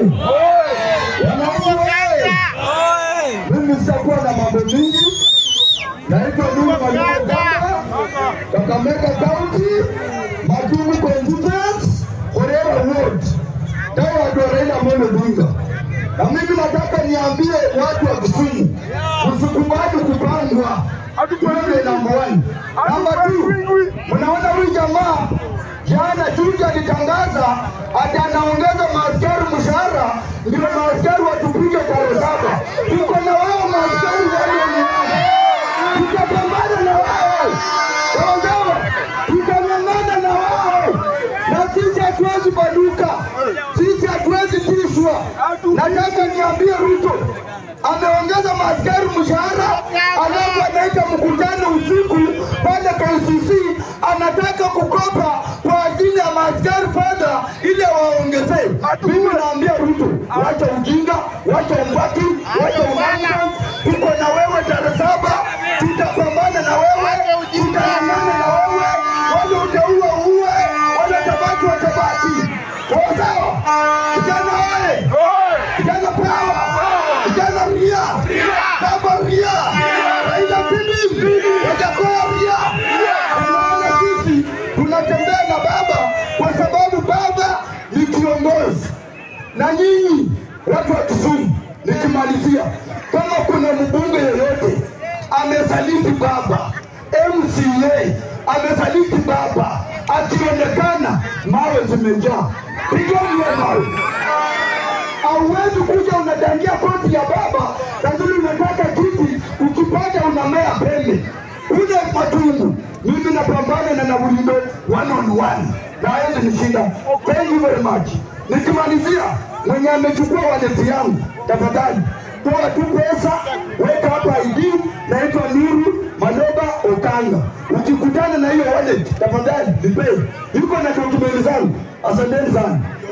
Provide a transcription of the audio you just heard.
Wananchi oye! Mimi sitakuwa na mambo mingi. Naitwa Nuru Mwalimu Gamba, Kakamega County, Matungu Constituency, Horera Ward, Tawad wa Raila Amolo Odinga. Na mimi nataka niambie watu wa Kisumu, msikubali kupangwa. Wewe namba one. Namba two, mnaona huyu jamaa jana juzi alitangaza ati anaongeza maaskari mshahara, ndio maaskari watupige tarehe saba. Tuko na wao maaskari wale tutapambana na wao sawasawa, tutang'ang'ana na wao, na sisi hatuwezi baduka, sisi hatuwezi tishwa. Nataka niambie Ruto ameongeza maaskari mshahara, alafu anaita mkutano usiku pale KCC, anataka kukopa kwa ajili ya maaskari fedha ili waongezee. Mimi naambia Ruto, wacha ujinga, wacha umbaki, wacha umanga. Tuko na wewe tarehe saba, tutapambana na wewe, tutang'ang'ana na wewe, wale utaua uwe, wale tabaki watabaki. Sawa sawa, vijana oye! Vijana power! Vijana ria! Baba ria! Raila Odinga! Wajakoya ria! Tunaona sisi tunatembea na baba kwa sababu baba ni kiongozi, na nyinyi watu wa Kisumu, nikimalizia, kama kuna mbunge yoyote amesaliti baba, MCA amesaliti baba, akionekana mawe zimejaa, pigeni hiyo mawe hauwezi kuja unadangia koti ya baba, lakini unataka kiti, ukipata unamea pembe ule matungu. Mimi napambana na Nabulindo one on one, na hawezi nishinda. Thank you very much. Nikimalizia, mwenye amechukua waleti yangu, tafadhali toa tu pesa, weka hapa ID, naitwa Nuru Maloba Okanga. Ukikutana na hiyo wallet, tafadhali nipe, yuko na dokumenti zangu. Asanteni sana.